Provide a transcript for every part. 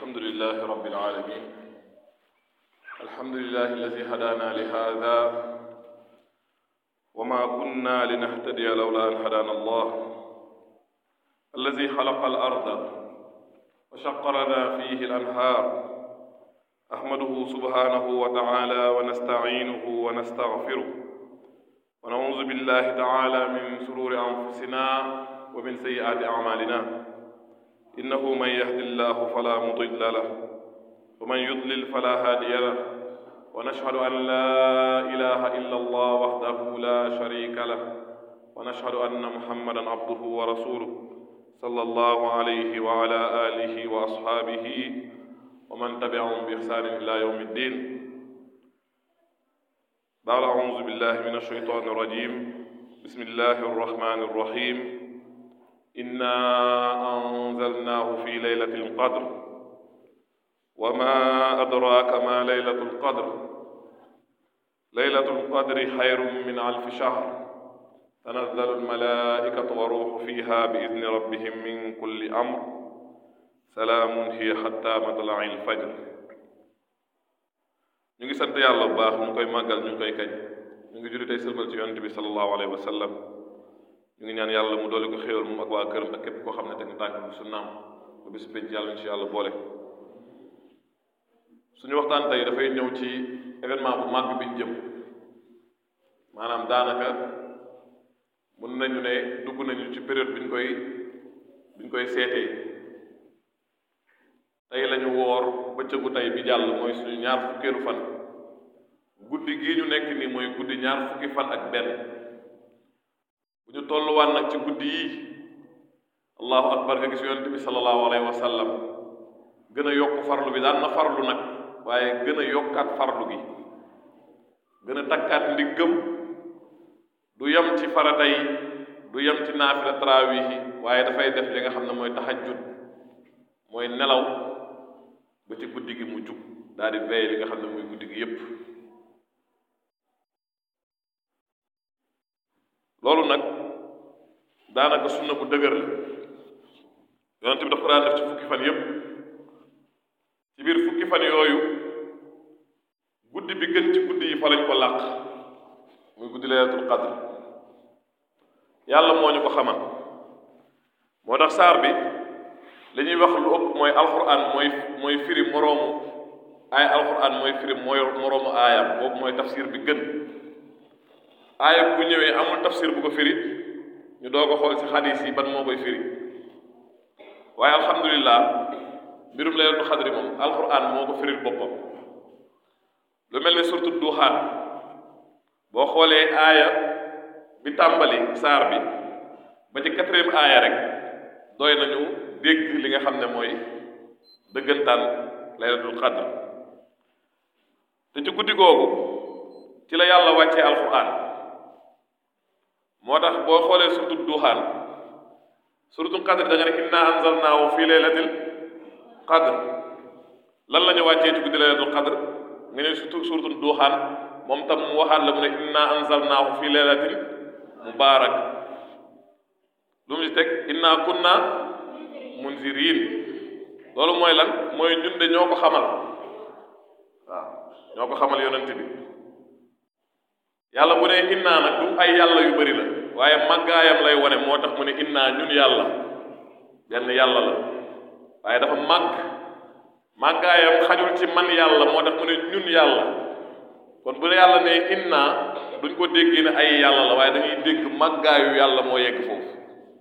الحمد لله رب العالمين الحمد لله الذي هدانا لهذا وما كنا لنهتدي لولا أن هدانا الله الذي خلق الأرض وشق لنا فيه الأنهار أحمده سبحانه وتعالى ونستعينه ونستغفره ونعوذ بالله تعالى من شرور أنفسنا ومن سيئات أعمالنا إنه من يهد الله فلا مضل له ومن يضلل فلا هادي له ونشهد أن لا إله إلا الله وحده لا شريك له ونشهد أن محمدا عبده ورسوله صلى الله عليه وعلى آله وأصحابه ومن تبعهم بإحسان إلى يوم الدين بعد أعوذ بالله من الشيطان الرجيم بسم الله الرحمن الرحيم إنا أنزلناه في ليلة القدر وما أدراك ما ليلة القدر ليلة القدر خير من ألف شهر تنزل الملائكة وروح فيها بإذن ربهم من كل أمر سلام هي حتى مطلع الفجر ñu ngi sant yàlla bu baax ñu ngi koy màggal ñu ngi koy kañ ñu ngi julli tey sëlmal ci yonent bi sallallahu alayhi wa sallam ñu ngi ñaan yàlla mu doole ko xéewal moom ak waa këram ak képp koo xam ne teg na tànk bi sunnaam ba bis pénc yàlla ñu ci yàlla boole suñu waxtaan tey dafay ñëw ci événement bu màgg bi ñu jëm maanaam daanaka mën nañu ne dugg nañu ci période bi ñu koy bi ñu koy seetee tey lañu woor bëccëgu tey bi jàll mooy suñu ñaar fukkeelu fan guddi gii ñu nekk nii mooy guddi ñaar fukki fan ak benn bu ñu tolluwaan nag ci guddi yii allahu akbar nga gis yonent bi sallallahu alayhi wa sallam gën a yokk farlu bi daan na farlu nag waaye gën a yokkaat farlu gi gën a takkaat ndiggam du yem ci farata yi du yem ci naafila tarawih yi waaye dafay def li nga xam ne mooy tahajjud mooy nelaw ba ci guddi gi mu jug daal di veillé li nga xam ne mooy guddi gi yépp loolu nag daanaka sunna bu dëgër la yonent bi dafa daan def ci fukki fan yépp ci biir fukki fan yooyu guddi bi gën ci guddi yi fa lañ ko làq muy guddi laylatul qadr yàlla moo ñu ko xamal moo tax saar bi li ñuy wax lu ëpp mooy alquran mooy mooy firi moroomu ay alquran mooy firi mooy moroomu aayam boobu mooy tafsir bi gën aaya bu ñëwee amul tafsir bu ko firi ñu doog a xool ci xadis yi ban moo koy firi waaye alhamdulilah mbirum laylatul xadri moom alquran moo ko firil boppam lu mel ne surtout duuxaan boo xoolee aaya bi tàmbali saar bi ba ci quatrième aaya rek doy nañu dégg li nga xam ne mooy dëggantaan laylatul qadr te ci guddi googu ci la yàlla wàccee alquran moo tax boo xoolee surtout duuxaan suratul qadr da nga ne inna anzalnaahu fi laylatil qadr lan la ñu wàccee ci guddi laylatul qadr nga ne surtout suratul duuxaan moom tam mu waxaat la mu ne inna anzalnaahu fi laylatin mubaarak lu mu ci teg inna kunna munzirin loolu mooy lan mooy ñun de ñoo ko xamal waaw ñoo ko xamal yonent bi yàlla bu ne innaa nag du ay yàlla yu bari la waaye màggaayam lay wone moo tax mu ne innaa ñun yàlla benn yàlla la waaye dafa màgg màggaayam xajul ci man yàlla moo tax mu ne ñun yàlla kon bu yàlla ne innaa duñ ko déggee ne ay yàlla la waaye dañuy dégg màggaayu yàlla moo yegg foofu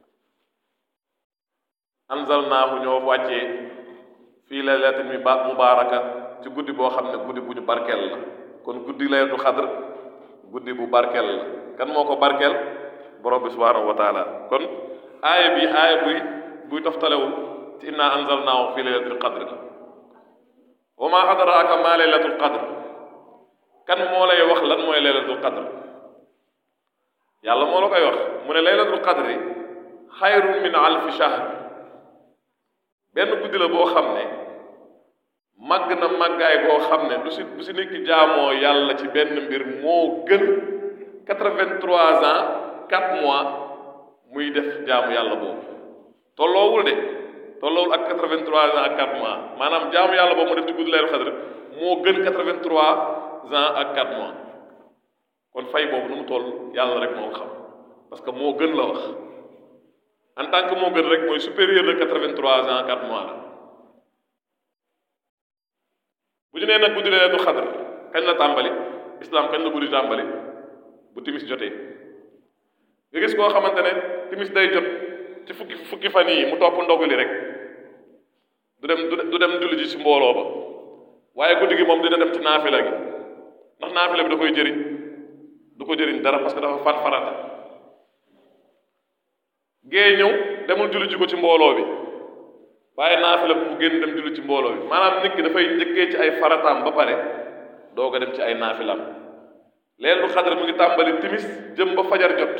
anzalnaahu ñoo wàccee fii laylatin mi ba mubaaraka ci guddi boo xam ne guddi bu ñu barkeel la kon guddi laylatul xadr guddi bu barkeel la kan moo ko barkeel borom bi subhaanahu wa taala kon aaya bi aaya buy buy toftalewul ci inna anzalnaahu fii laylatul qadr la wa ma adraaka ma laylatul qadr kan moo lay wax lan mooy laylatul qadr yàlla moo la koy wax mu ne laylatul qadri xayrun min alfi shahr benn guddi la boo xam ne màgg na màggaay boo xam ne du si du si nit ki jaamoo yàlla ci benn mbir moo gën quatre-vingt-trois ans quatre mois muy def jaamu yàlla boobu tolloowul de tolloowul ak 83 ans ak 4 mois maanaam jaamu yàlla boobu mu def ci guddi laylatul xadr moo gën 83 ans ak 4 mois kon fay boobu nu mu toll yàlla rek moo ko xam parce que moo gën la wax en tant que moo gën rek mooy supérieur de 83 ans 4 mois la bu ñu nee nag guddi laylatul xadr kañ la tàmbali islam kañ la guddi tàmbali bu timis jotee nga gis koo xamante ne timis day jot ci fukki fukki fan yi mu topp ndogali rek du dem du dem julli ji ci mbooloo ba waaye guddi gi moom dina dem ci naafila gi ndax naafila bi da koy jëriñ du ko jëriñ dara parce que dafa far farata gée ñëw demul julli ji ko ci mbooloo bi waaye naafila bi mu génn dem julli ci mbooloo bi maanaam nit ki dafay njëkkee ci ay farataam ba pare doog a dem ci ay naafilaam leen lu xadar mu ngi tàmbali timis jëm ba fajar jot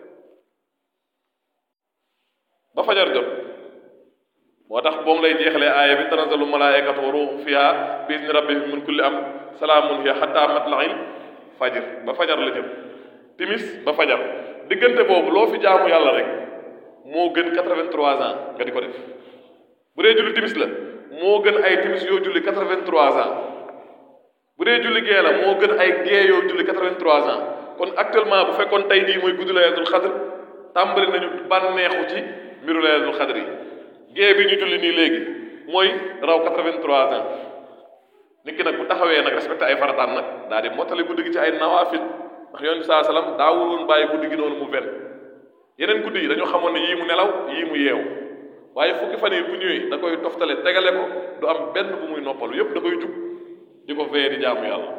ba fajar jot moo tax moom lay jeexalee aaya bi tanazalu malaayikatu wa ruuhu fiha bi izni rabbihim min kulli am salaamun hiya hatta matla'il fajr ba fajar la jëm timis ba fajar diggante boobu loo fi jaamu yàlla rek moo gën 83 ans nga di ko def bu dee julli timis la moo gën ay timis yoo julli 83 ans bu dee julli gee la moo gën ay gee yoo julli 83 ans kon actuellement bu fekkoon tey jii mooy guddi laylatul xadr tàmbali nañu bànneexu ci mbiru laylatul xadr yi gée bi ñu julli nii léegi mooy raw 83 ans nit ki nag bu taxawee nag respecté ay farataan nag daal di mottali guddi gi ci ay nawaafil ndax yoon bi saa salaam daawul woon bàyyi guddi gi noonu mu ven yeneen guddi yi dañoo xamoon ne yii mu nelaw yii mu yeewu waaye fukki fan yi bu ñëwee da koy toftale tegale ko du am benn bu muy noppalu yépp da koy jug di ko veye di jaamu yàlla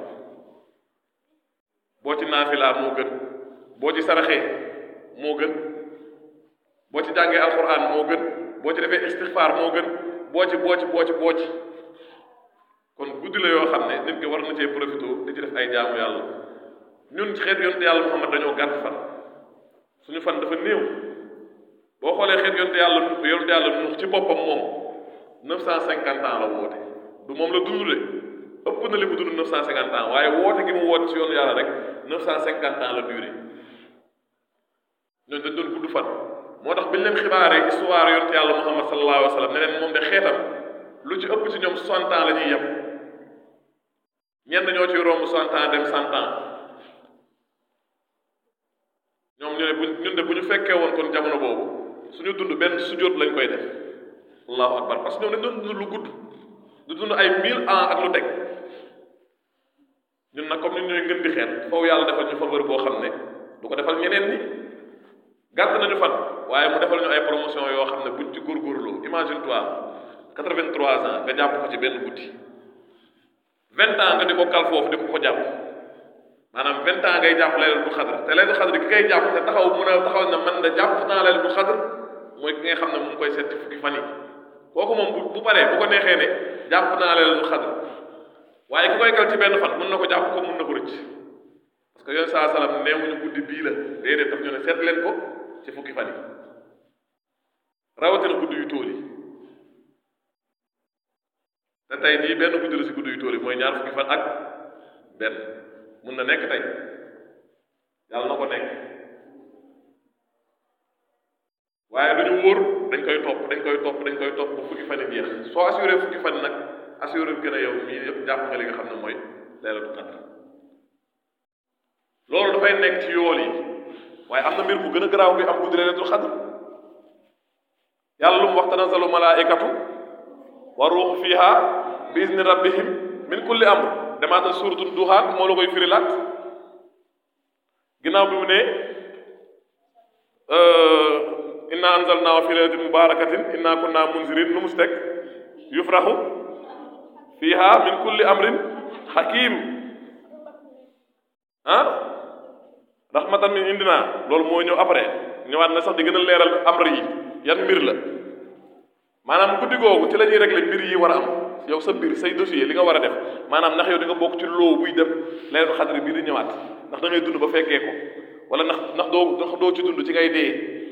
boo ci naafilaa moo gën boo ci saraxee moo gën boo ci jàngee alquran moo gën boo ci defee istixfaar moo gën boo ci boo ci boo ci boo ci kon guddi la yoo xam ne nit ki war na cee profité di ci def ay jaamu yàlla ñun xeet yonte yàlla Muhammad dañoo gàtt fan suñu fan dafa néew boo xoolee xeet yonte yàlla yonte yàlla nu ci boppam moom neuf cent cinquante ans la woote du moom la dund de ëpp na li mu dund neuf cent cinquante ans waaye woote gi mu woote ci yoonu yàlla rek neuf cent cinquante ans la duré ñooñu dañ doon gudd fan moo tax biñ leen xibaaree histoire yonte yàlla Muhammad sallallahu alayhi wa sallam ne leen moom de xeetam lu ci ëpp ci ñoom soixante ans la ñuy yem ñenn ñoo ciy romb soixante ans dem cent ans ñoom ñu ne bu ñun de bu ñu fekkee woon kon jamono boobu suñu dund benn sujjóot lañ koy def allahu akbar parce que ñoom dañ doon dund lu gudd du dund ay mille ans ak lu teg ñun nag comme ñun ñooy ngën di xeet foofu yàlla defal ñu faveur boo xam ne du ko defal ñeneen ñi gàtt nañu fan waaye mu defal ñu ay promotion yoo xam ne buñ ci góorgóorloo imagine toi quatre-vingt-trois ans nga jàpp ko ci benn guddi vingt ans nga di ko kal foofu di ko ko jàpp maanaam vingt ans ngay jàpp laylatul xadr te laylatul xadr ki ngay jàpp te taxaw mun a taxaw na man da jàpp naa laylatul xadr mooy ki nga xam ne mu ngi koy seet ci fukki fan yi kooku moom bu bu paree bu ko neexee ne jàpp naa laylatul xadr waaye ki koy kal ci benn fan mun na ko jàpp ko mun na ko rëcc parce que yoon saa salaam neewuñu guddi bii la déedéet daf ñu ne seet leen ko ci fukki fan yi rawatina guddi yu tóol yi te tey jii benn guddi la si guddi yu tóol yi mooy ñaar fukki fan ak benn mun na nekk tey yàlla na ko nekk waaye du ñu wóor dañ koy topp dañ koy topp dañ koy topp ba fukki fan yi jeex soo assuré fukki fan nag assuré gën a yow mii yëpp jàpp nga li nga xam ne mooy leelatu qadr loolu dafay nekk ci yool yi waaye am na mbir bu gën a garaaw bi am guddi leelatul xadr yàlla lu mu wax tanazzalu malaaikatu wa ruuxu fiha bi izni rabbihim min kulli amr demaatal suuratu duxaan moo la koy firilaat ginnaaw bi mu ne inna anzalnaahu fi laylatin mubarakatin inna kunna munzirin nu mu si teg yufraxu fiha min kulli amrin hakim ah rahmatan min indina loolu moo ñëw après ñëwaat na sax di gën a leeral amr yi yan mbir la maanaam guddi googu ci la ñuy régler mbir yi war a am yow sa mbir say dossier li nga war a def maanaam ndax yow di nga bokk ci loo buy dem laylatul xadri bii di ñëwaat ndax da ngay dund ba fekkee ko wala ndax ndax doo ndax doo ci dund ci ngay dee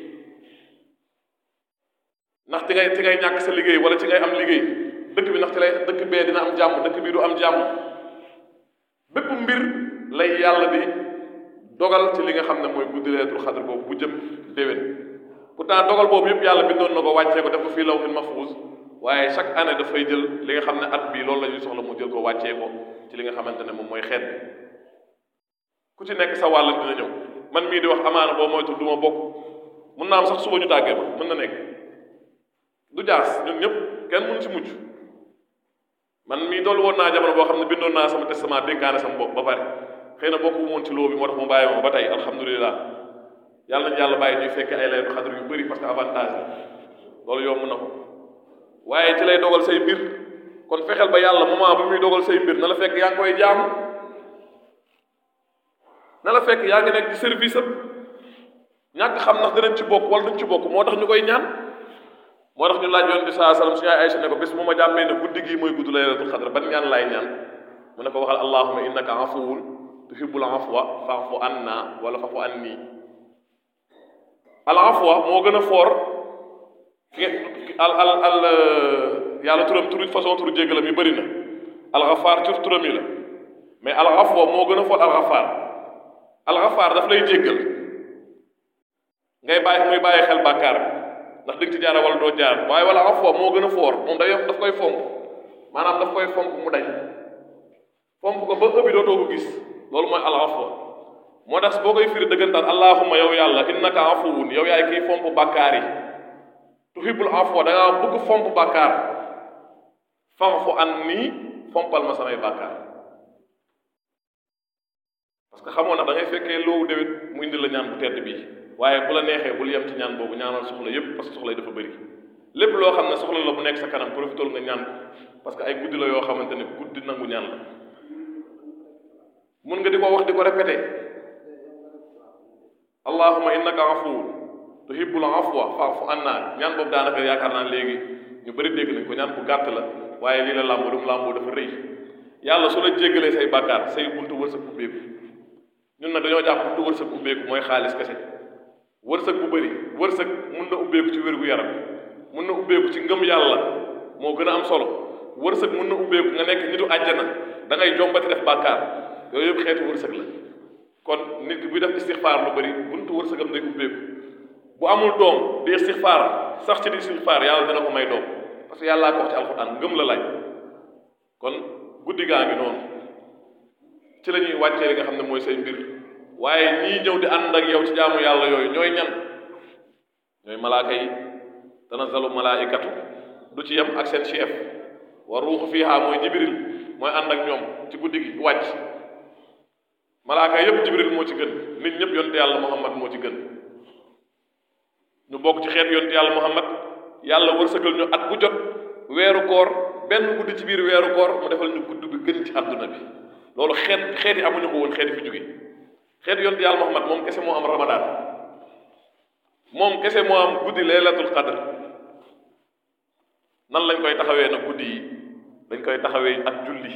ndax ci ngay ci ngay ñàkk sa liggéey wala ci ngay am liggéey dëkk bi ndax ci lay dëkk bee dina am jàmm dëkk bii du am jàmm bépp mbir lay yàlla di dogal ci li nga xam ne mooy guddi laylatul xadr boobu bu jëm déwén pourtant dogal boobu yëpp yàlla bindoon na ko wàccee ko def ko fii lawhin mahfuus waaye chaque année dafay jël li nga xam ne at bii loolu la ñuy soxla mu jël ko wàccee ko ci li nga xamante ne moom mooy xeet bi ku ci nekk sa wàll dina ñëw man mii di wax amaana boo moytu du ma bokk mun naa am sax suba ñu tàggee ma mën na nekk du jaas ñun ñëpp kenn mënu ci mucc man mii dolli woon naa jamono boo xam ne bindoon naa sama testament dénkaane sama bopp ba pare xëy na bokk woon ci loo bi moo tax mu bàyyi ma ba tey alhamdulilah yàlla nañu yàlla bàyyi ñuy fekkee ay laytu xadar yu bëri parce que avantage la loolu yomb na ko waaye ci lay dogal say mbir kon fexeel ba yàlla moment bu muy dogal say mbir na la fekk yaa ngi koy jaamu na la fekk yaa ngi nekk ci service am ñàkk xam ndax dinañ ci bokk wala duñ ci bokk moo tax ñu koy ñaan moo tax ñu laaj yoon bi saa salaam su yaay Aysa ne ko bés bu ma jàppee ne guddi gii mooy gudd laylatul xadr ban ñaan laay ñaan mu ne ko waxal allahumma innaka afuwun tuhibbul afwa fa'fu anna wala fa'fu anni al afwa moo gën a foor al al al yàlla turam turu façon turu jéggalam yi bëri na al xafaar tur turam yi la mais al afwa moo gën a foor al xafaar al xafaar daf lay jéggal ngay bàyyi muy bàyyi xel bàkkaar ndax di nga ci jaara wala doo jaar waaye wala afwa moo gën a foor moom day daf koy fomp maanaam daf koy fomp mu dañ fomp ko ba ëbbi dootoo ko gis loolu mooy al afwa moo tax boo koy firi dëggantaan allahumma yow yàlla innaka afuwun yow yaay kiy fomp bàkkaar yi tuhibbul afwa da ngaa bëgg fomp bàkkaar fa'fu anni fompal ma samay bàkkaar parce que xamoon na da ngay fekkee loowu déwét mu indi la ñaan bu tedd bii waaye bu la neexee bul yem ci ñaan boobu ñaanal soxla yépp parce que soxla yi dafa bëri lépp loo xam ne soxla la bu nekk sa kanam profitol nga ñaan ko parce que ay guddi la yoo xamante ne guddi nangu ñaan la mun nga di ko wax di ko répété allahumma innaka afuwun tuhibbul afwa fa'fu anna ñaan boobu daanaka yaakaar naa léegi ñu bëri dégg nañ ko ñaan bu gàtt la waaye lii la làmboo lu mu làmboo dafa rëy yàlla su la jéggalee say bàkkaar say buntu wërsëg ubbeeku ñun nag dañoo jàpp buntu wërsëg ubbeeku mooy xaalis kese wërsëg bu bëri wërsëg mun na ubbeeku ci wér gu yaram mun na ubbeeku ci ngëm yàlla moo gën a am solo wërsëg mun na ubbeeku nga nekk nitu àjjana da ngay jombati def bàkkaar yooyu yëpp xeetu wërsëg la kon nit ki buy def istixfaar lu bëri buntu wërsëgam day ubbeeku bu amul doom di istixfaar sax ci di istixfaar yàlla dina ko may doom parce que yàllaa ko wax ci alxuraan ngëm la laaj kon guddi gaa ngi noonu ci la ñuy wàccee li nga xam ne mooy say mbir waaye ñii ñëw di ànd ak yow ci jaamu yàlla yooyu ñooy ñan ñooy malaaka yi tanazzalu malaaikatu du ci yem ak seen chef wa ruuxu fiihaa mooy jibril mooy ànd ak ñoom ci guddi gi wàcc malaaka yépp jibril moo ci gën nit ñëpp yonte yàlla muhammad moo ci gën ñu bokk ci xeet yonte yàlla muhammad yàlla wërsëgal ñu at bu jot weeru koor benn guddi ci biir weeru koor mu defal ñu gudd bi gën ci àdduna bi loolu xeet xeet yi amuñu ko woon xeet yi fi jóge xeet yonte yàlla muhammad moom kese moo am ramadaan moom kese moo am guddi laylatul qadr nan lañ koy taxawee nag guddi yi dañ koy taxawee ak julli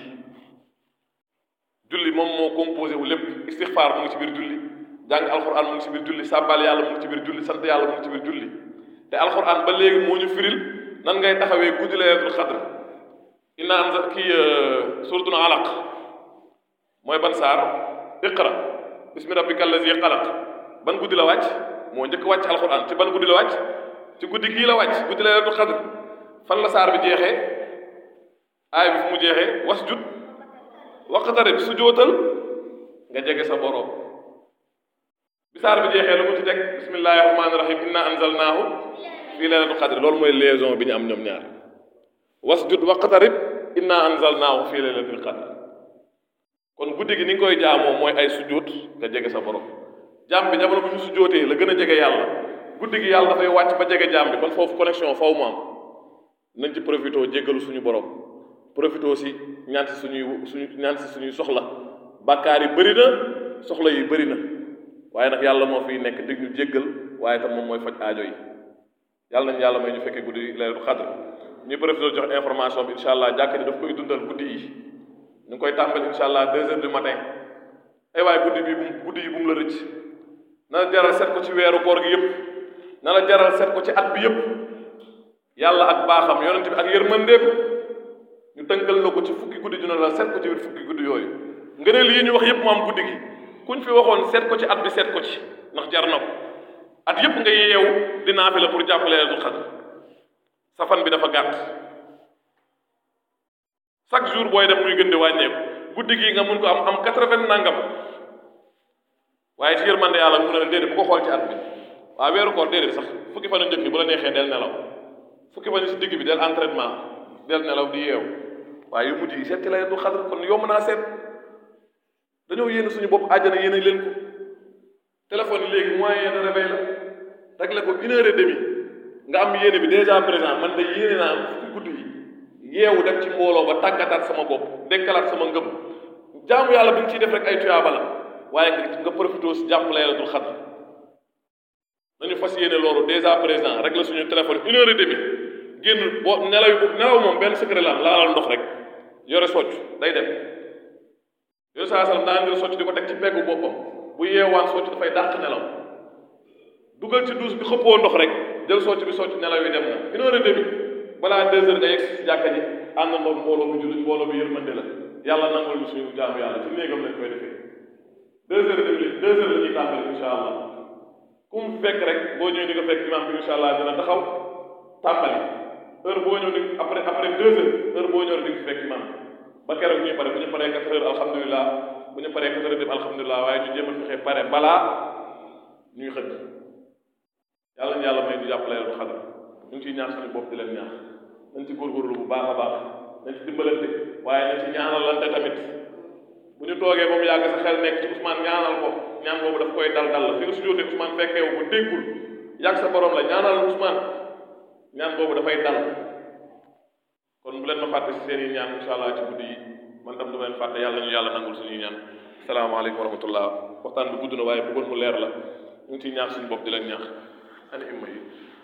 julli moom moo composé wu lépp istixfaar mu ngi ci biir julli jàng alxuraan mu ngi ci biir julli sàbbal yàlla mu ngi ci biir julli sant yàlla mu ngi ci biir julli te alxuraan ba léegi moo ñu firil nan ngay taxawee guddi laylatul qadr inna anza kii suratul alaq mooy ban saar iqra bismi rabbika allazi xalaq ban guddi la wàcc moo njëkk wàcc alxuraan ci ban guddi la wàcc ci guddi gii la wàcc guddi laylatul qadr fan la saar bi jeexee aay bi fu mu jeexee wasjud waqtarib su jootal nga jege sa boroom bi saar bi jeexee lu mu ci teg bismillahi rahmaani rahim inna anzalnaahu fii laylatul qadr loolu mooy liaison bi ñu am ñoom ñaar wasjud waqtarib inna anzalnaahu fii laylatul qadr kon guddi gi ni nga koy jaamoo mooy ay sujjóot nga jege sa borom jaam bi jamono bu ñu sujjóotee la gën a jege yàlla guddi gi yàlla dafay wàcc ba jege jaam bi kon foofu connexion faw mu am nañ ci profité jéggalu suñu borom profité aussi ñaan si suñuy suñu ñaan si suñuy soxla bàkkaar yi bëri na soxla yi bëri na waaye nag yàlla moo fiy nekk dig ñu jéggal waaye tam moom mooy faj aajo yi yàlla nañ yàlla may ñu fekkee guddi laylatul xadr ñuy profité jox information bi incha allah jàkk ni daf koy dundal guddi yi ñu ngi koy tàmbali incha allah deux heures du matin ay waaye guddi bi bu guddi yi bu mu la rëcc na la jaral seet ko ci weeru koor gi yëpp na la jaral seet ko ci at bi yëpp yàlla ak baaxam yonent bi ak yërmandeem ñu tënkal la ko ci fukki guddi ju ne la seet ko ci biir fukki guddi yooyu ngëneel yi ñu wax yëpp mu am guddi gi kuñ fi waxoon seet ko ci at bi seet ko ci ndax jar na ko at yépp nga yeewu di naafi la pour jàppale leen du xadr sa fan bi dafa gàtt chaque jour booy dem muy gën di wàññeeku guddi gi nga mun ko am am quatre-vingt nangam waaye ci yërmande yàlla mu ne la déedéet bu ko xool ci at bi waaw weeru koor déedéet sax fukki fan yu njëkk yi bu la neexee del nelaw fukki fan yi si digg bi del entraînement del nelaw di yeew waaye yu mujj yi seet ci lay du xadar kon yomb naa seet dañoo yéene suñu bopp àjjana yéene leen ko téléphone yi léegi moyen de réveil la réglé ko une heure et demie nga am yéene bi déjà présent man de yéene naa fukki guddi yi yeewu dem ci mbooloo ba tàggataat sama bopp dekkalaat sama ngëm jaamu yàlla bi nga ciy def rek ay tuyaaba la waaye nga nga profité si jàpp laylatul xadr nañu fas yéene loolu déjà présent rek la suñu téléphone une heure et demie génn boo nelaw yi nelaw moom benn secret la am laalal ndox rek yore socc day dem yooyu saa sallam daa ngir socc di ko teg ci peggu boppam bu yeewaan socc dafay dàq nelaw dugal ci douche bi xëppoo ndox rek jël socc bi socc nelaw yi dem na une heure et demie balaa deux heures nga yegg si jàkka ji ànd ndox mbooloo bi jullit mbooloo bi yërmande la yàlla nangul ñu suñu jaamu yàlla ci néegam lañ koy defee deux heures et demie deux heures la ñuy tàmbali incha allah ku mu fekk rek boo ñëwee di nga fekk imam bi incha allah dina taxaw tàmbali heure boo ñëw di après après deux heures heure boo ñëw di nga fekk imam ba keroog ñuy pare bu ñu paree quatre heures alhamdulilah bu ñu paree quatre heures dem alhamdulilah waaye ñu jéem a fexe pare balaa ñuy xëdd yàlla ñu yàlla may ñu jàppale leen xadar ñu ngi ciy ñaax suñu bopp di leen ñaax nañ ci góorgóorlu bu baax a baax nañ ci dimbalante waaye nañ ci ñaanalante tamit bu ñu toogee ba mu yàgg sa xel nekk ci Ousmane ñaanal ko ñaan boobu daf koy dal dal la fi nga sujjóotee Ousmane fekkeewu ko déggul yàgg sa borom la ñaanal Ousmane ñaan boobu dafay dal kon bu leen ma fàtte si seen i ñaan incha allah ci guddi yi man tam du ma leen fàtte yàlla ñu yàlla nangul suñuy ñaan salaamaaleykum wa rahmatullah waxtaan bi gudd na waaye bëggoon mu leer la ñu ngi ciy ñaax suñu bopp di leen ñaax ani imma yi